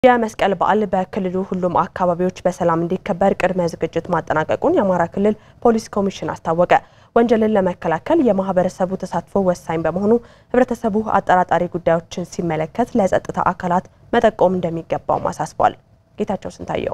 የመስቀል በዓል በክልሉ ሁሉም አካባቢዎች በሰላም እንዲከበር ቅድመ ዝግጅት ማጠናቀቁን የአማራ ክልል ፖሊስ ኮሚሽን አስታወቀ። ወንጀልን ለመከላከል የማህበረሰቡ ተሳትፎ ወሳኝ በመሆኑ ሕብረተሰቡ አጠራጣሪ ጉዳዮችን ሲመለከት ለጸጥታ አካላት መጠቆም እንደሚገባውም አሳስቧል። ጌታቸው ስንታየው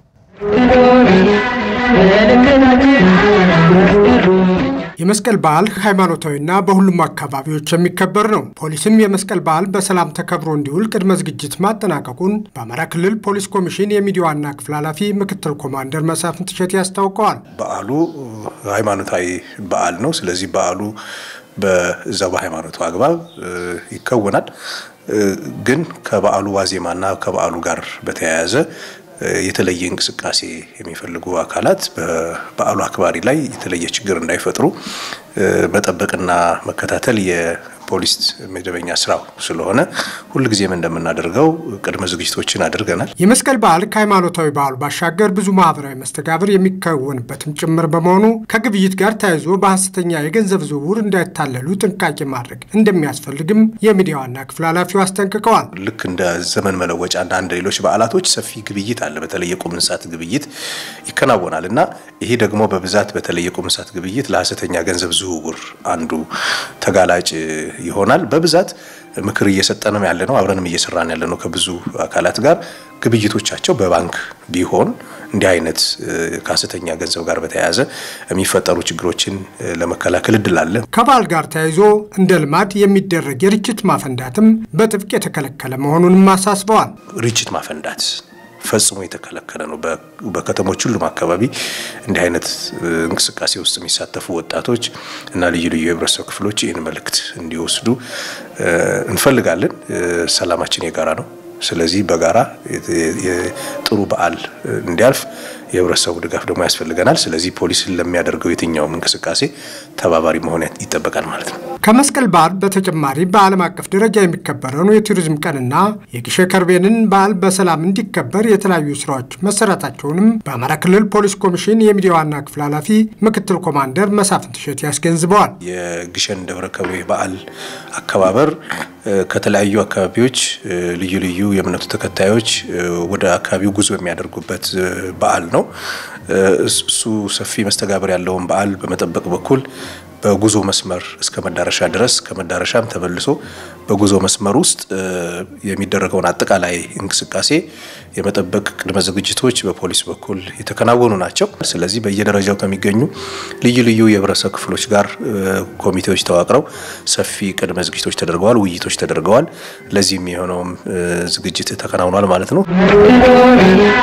የመስቀል በዓል ሃይማኖታዊና በሁሉም አካባቢዎች የሚከበር ነው። ፖሊስም የመስቀል በዓል በሰላም ተከብሮ እንዲውል ቅድመ ዝግጅት ማጠናቀቁን በአማራ ክልል ፖሊስ ኮሚሽን የሚዲያ ዋና ክፍል ኃላፊ ምክትል ኮማንደር መሳፍንት እሸቴ አስታውቀዋል። በዓሉ ሃይማኖታዊ በዓል ነው። ስለዚህ በዓሉ በዛ በሃይማኖቱ አግባብ ይከወናል። ግን ከበዓሉ ዋዜማና ከበዓሉ ጋር በተያያዘ የተለየ እንቅስቃሴ የሚፈልጉ አካላት በበዓሉ አክባሪ ላይ የተለየ ችግር እንዳይፈጥሩ መጠበቅና መከታተል የፖሊስ መደበኛ ስራው ስለሆነ ሁልጊዜም እንደምናደርገው ቅድመ ዝግጅቶችን አድርገናል። የመስቀል በዓል ከሃይማኖታዊ በዓሉ ባሻገር ብዙ ማህበራዊ መስተጋብር የሚከወንበትም ጭምር በመሆኑ ከግብይት ጋር ተያይዞ በሐሰተኛ የገንዘብ ዝውውር እንዳይታለሉ ጥንቃቄ ማድረግ እንደሚያስፈልግም የሚዲያ ዋና ክፍል ኃላፊው አስጠንቅቀዋል። ልክ እንደ ዘመን መለወጫና እንደ ሌሎች በዓላቶች ሰፊ ግብይት አለ። በተለይ የቁም እንስሳት ግብይት ይከናወናል እና ይሄ ደግሞ በብዛት በተለይ የቁም እንስሳት ግብይት ለሐሰተኛ ገንዘብ ዝውውር አንዱ ተጋላጭ ይሆናል። በብዛት ምክር እየሰጠንም ያለ ነው፣ አብረንም እየሰራን ያለ ነው ከብዙ አካላት ጋር ግብይቶቻቸው በባንክ ቢሆን እንዲህ አይነት ከሐሰተኛ ገንዘብ ጋር በተያያዘ የሚፈጠሩ ችግሮችን ለመከላከል እድል አለ። ከበዓል ጋር ተያይዞ እንደ ልማድ የሚደረግ የርችት ማፈንዳትም በጥብቅ የተከለከለ መሆኑንም አሳስበዋል። ርችት ማፈንዳት ፈጽሞ የተከለከለ ነው። በከተሞች ሁሉም አካባቢ እንዲህ አይነት እንቅስቃሴ ውስጥ የሚሳተፉ ወጣቶች እና ልዩ ልዩ የህብረተሰብ ክፍሎች ይህን መልእክት እንዲወስዱ እንፈልጋለን። ሰላማችን የጋራ ነው። ስለዚህ በጋራ ጥሩ በዓል እንዲያልፍ የህብረተሰቡ ድጋፍ ደግሞ ያስፈልገናል። ስለዚህ ፖሊስን ለሚያደርገው የትኛውም እንቅስቃሴ ተባባሪ መሆን ይጠበቃል ማለት ነው። ከመስቀል በዓል በተጨማሪ በዓለም አቀፍ ደረጃ የሚከበረውን የቱሪዝም ቀንና የግሼ ከርቤንን በዓል በሰላም እንዲከበር የተለያዩ ስራዎች መሰራታቸውንም በአማራ ክልል ፖሊስ ኮሚሽን የሚዲያ ዋና ክፍል ኃላፊ ምክትል ኮማንደር መሳፍንት እሸቴ ያስገንዝበዋል። የግሸን ደብረ ከርቤ በዓል አከባበር ከተለያዩ አካባቢዎች ልዩ ልዩ የእምነቱ ተከታዮች ወደ አካባቢው ጉዞ የሚያደርጉበት በዓል ነው። እሱ ሰፊ መስተጋብር ያለውን በዓል በመጠበቅ በኩል በጉዞ መስመር እስከ መዳረሻ ድረስ ከመዳረሻም ተመልሶ በጉዞ መስመር ውስጥ የሚደረገውን አጠቃላይ እንቅስቃሴ የመጠበቅ ቅድመ ዝግጅቶች በፖሊስ በኩል የተከናወኑ ናቸው። ስለዚህ በየደረጃው ከሚገኙ ልዩ ልዩ የህብረተሰብ ክፍሎች ጋር ኮሚቴዎች ተዋቅረው ሰፊ ቅድመ ዝግጅቶች ተደርገዋል፣ ውይይቶች ተደርገዋል። ለዚህም የሆነውም ዝግጅት ተከናውኗል ማለት ነው።